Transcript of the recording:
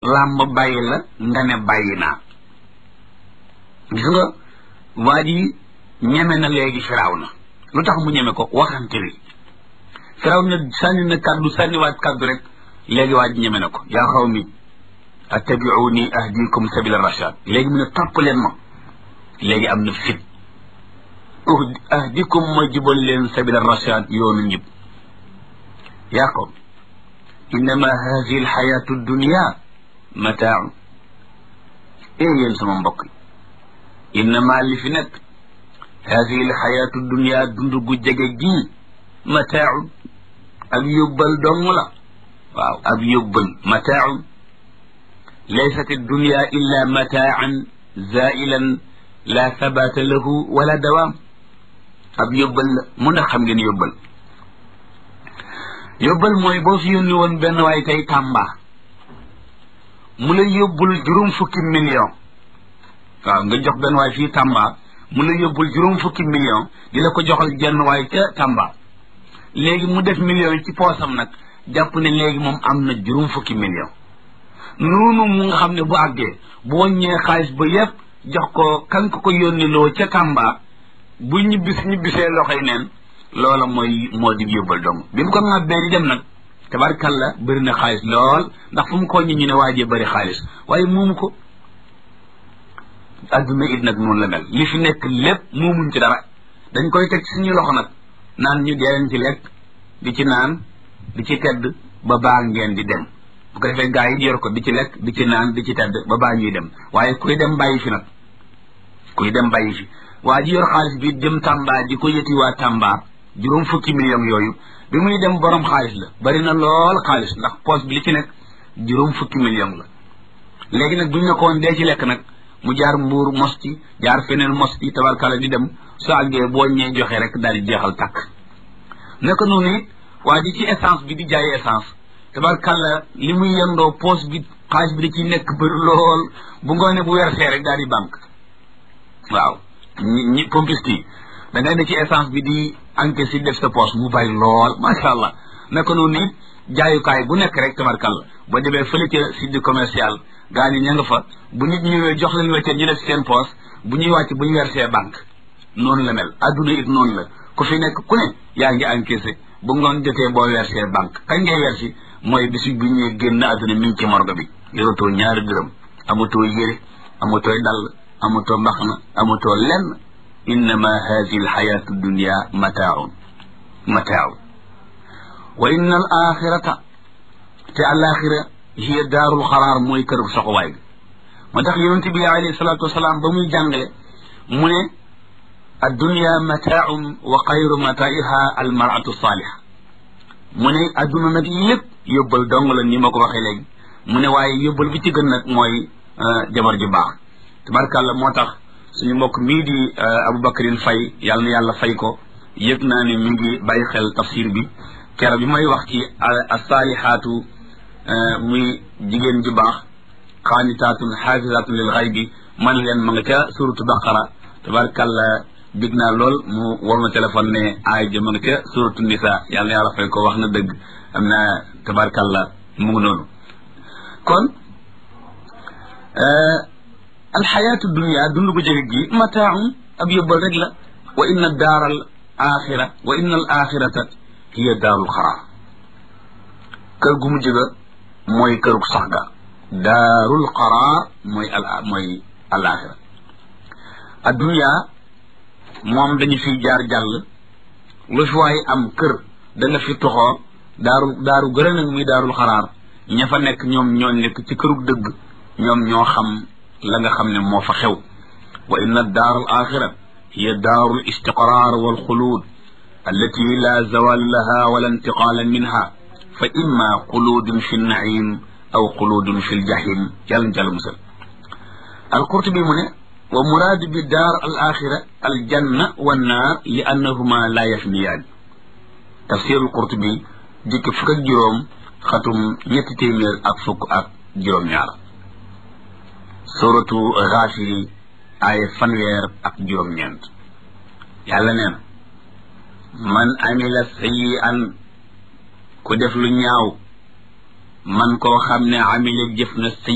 làmb bàyyi la nga ne bàyyi naa gis nga waa ji ñeme na léegi firaw na lu tax mu ñeme ko waxante wi firaw na sànni na kàddu sànniwaat kàddu rek léegi waa ji ñeme na ko yaa xaw mi attabiuni ahdikum sabila rashad léegi mu ne topp leen ma léegi am na fit ahdikum ma jubal leen sabila rashad yoonu njib yaa qawm innama hadihi alxayatu dunia mataaun ee yéen sama mbokk yi innama li fi nekk hadihi alxayatu dunia dund gu jege gii mataaun ak yóbbal dong la waaw ab yóbbal mataaun laysat addunia illa mataan zailan la sabata lahu wala dawaam ab yóbbal la mun na xam ngeen yóbbal yóbbal mooy boo fi yónni woon benn waay tey Tamba mu la yóbbul juróom fukki million waaw nga jox benn waay fii Tamba mu la yóbbul juróom fukki million di la ko joxal jenn waay ca Tamba léegi mu def million yi ci poosam nag jàpp ne léegi moom am na juróom fukki million noonu mu nga xam ne bu àggee bu wàññee xaalis ba yépp jox ko kan ko ko yónni loo ca Tamba bu ñibbis ñibbisee loxoy neen loola mooy moo di yóbbal dong bi mu ko ŋàbbee di dem nag tabarkalla bëri na xaalis lool ndax fu mu ko ñi ñu ne waajee bëri xaalis waaye moomu ko adduna it nag noonu la mel li fi nekk lépp moomuñ ci dara dañ koy teg suñu loxo nag naan ñu dee ci lekk di ci naan di ci tedd ba baa ngeen di dem bu ko defee gaa yi yor ko di ci lekk di ci naan di ci tedd ba baa ñuy dem waaye kuy dem bàyyi fi nag kuy dem bàyyi fi waa ji yor xaalis bi jëm Tamba di ko yëti waa Tamba juróom fukki million yooyu bi muy dem borom xaalis la bari na lool xaalis ndax poche bi li ci nekk juróom fukki million la léegi nag bu ñu ne ko woon dee ci lekk nag mu jaar mbuur mos ci jaar feneen mos ci tabarkala di dem su àggee boo ñee joxe rek daal di jeexal takk naka noonu it waa ji ci essence bi di jaay essence tabarkala li muy yendoo poche bi xaalis bi da ciy nekk bëri lool bu ngoone bu wersee rek daal di banque waaw ñi ñi pompiste yi da ngay ne ci essence bi di encaisse si def sa poche mu bàyyi lool macha allah naka noonu it jaayukaay bu nekk rek tabarkalla ba demee fële ca site commercial gaa ñi ña nga fa bu nit ñëwee jox leen weccet ñu def seen poche bu ñuy wàcc bu ñu versé banque noonu la mel adduna it noonu la ku fi nekk ku ne yaa ngi encaissé bu ngoon jotee boo versé banque kañ ngay versi mooy bisu bu ñuy génn adduna mi ngi ci morgue bi yoratoo ñaari dërëm amatoo yére amatoo dàll amatoo mbaxna amatoo lenn innama hadihi alxayatu dunia mataaun mataaun wa inna al axirata te alaxira hiya daarul xaraar mooy kër soxowaay bi moo tax yonente bi alayhi salatu wasalaam ba muy jàngale mu ne addunia mataaun wa xayru mataiha almaratu saaliha mu ne adduna nag lépp yóbbal dong la ni ma ko waxee léegi mu ne waaye yóbbal bi ci gën nag mooy jabar ju baax tabarkàlla moo tax suñu mbokk mii di Aboubacrine Faye yàlla na yàlla fay ko yëg naa ne mi ngi bàyyi xel tafsir bi kero bi may wax ci asalihaatu muy jigéen ju baax xaanitaatun xaafisaatun lil xaybi man leen ma nga ca suratu baqara tabarkàlla big naa lool mu war ma téléphone ne aay ja ma nga ca suratu nisa yàlla na yàlla fay ko wax na dëgg am na tabarkàlla mu ngi noonu kon alxayaatu dunia dund gu jege gi mataaun ab yóbbal rek la wa inna daara al axira wa inna al axirata hiya daarul xaraar kër gu mu jëga mooy kërug sax ga daarul xaraar mooy al mooy al axira addunia moom dañu fi jaar jàll lu fi waay am kër da nga fi toxoo daaru daaru gërë nag muy daarul xaraar ña fa nekk ñoom ñoo nekk ci kërug dëgg ñoom ñoo xam la nga xam ne moo fa xew wa inna daar al axira hiya daaru l istiqrar wal xuluud allati la zawal laha wala intiqaala minha fa imma xuluudun fi nnaim aw xuluudun fi ljahim yàlla jàll musal alqurtubi mu ne wa muraadu bi daar al axira aljanna wannaar li annahuma la yafniyaan tafsir alqurtubi jikki fukk ak juróom xatum ñetti téeméer ak fukk ak juróom-ñaar suratu Gaafiri ay fanweer ak juróom-ñeent yàlla nee na man amila sayyi'an ku def lu ñaaw man koo xam ne amila jëf na